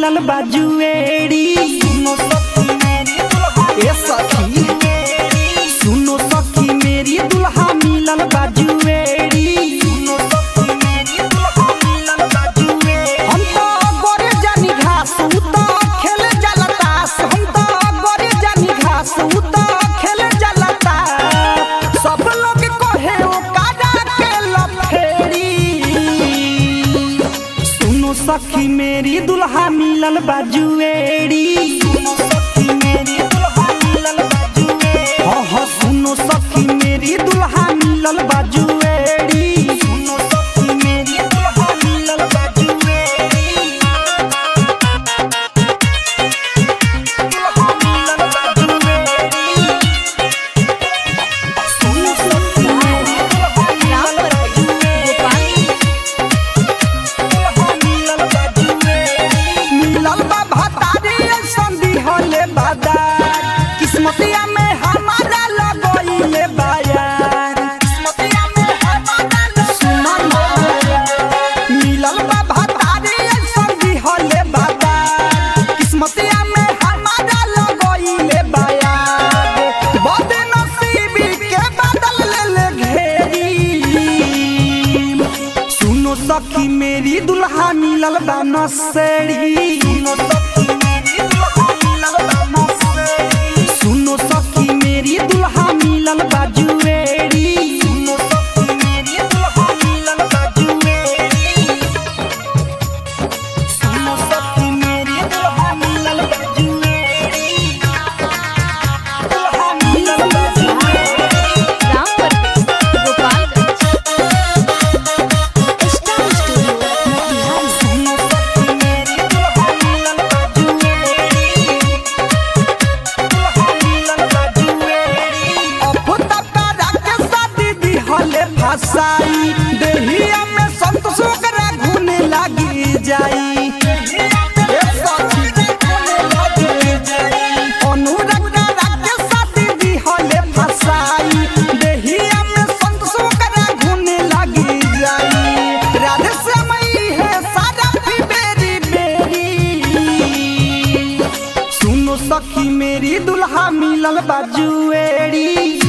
मिलल बाजुएड़ी ए सखी सुनो सखी मेरी दुल्हा मिलल बाजुएड़ी हम तो गोरे जानी घास उ तो खेले जाला तास हम तो गोरे जानी घास उ तो खेले जाला तास सब लोग कहे ओ काजा के लफेड़ी सुनो सखी मेरी दुल्हा मिलल बाजुएड़ी हाँ हाँ सुनो सखी मेरी दुल्हा मिलल बाजुएड़ी सुनो सखी मेरी दुल्हा मिलल बाजुएड़ी दुल्हा मिलल बाजुएड़ी सुनो सखी मेरी दुल्हा मिलल बाजुएड़ी मिलल बा भतारी संधि होले बादार किस्मतिया में हमारा लगोइले बायार किस्मतिया में हमारा सुना ना मिलल बा भतारी संधि होले बादार किस्मतिया में हमारा लगोइले बायार बदे नसीबी के बदल ले ले घेरी सुनो सखी मेरी दुल्हा मिलल बा नसेड़ी सुनो सखी मेरी दुल्हा मिलल बा जुएड़ी सुनो सखी मेरी दुल्हा मिलल बा जुएड़ी सुनो सखी मेरी दुल्हा मिलल बा जुएड़ी दुल्हा मिलल बा जुएड़ी रामपुर गोपालगंज स्टार स्टूडियो मोतिहारी फसाई देहिया में संतोष ओकरा घुने लागी जाई ए सखी, अनुराग राके साथी दी हले फसाई देहिया में संतोष ओकरा घुने लागी जाई राधे श्यामई है सारा भी बेरी बेरी सुनो सखी मेरी दुल्हा मिलल बाजुएड़ी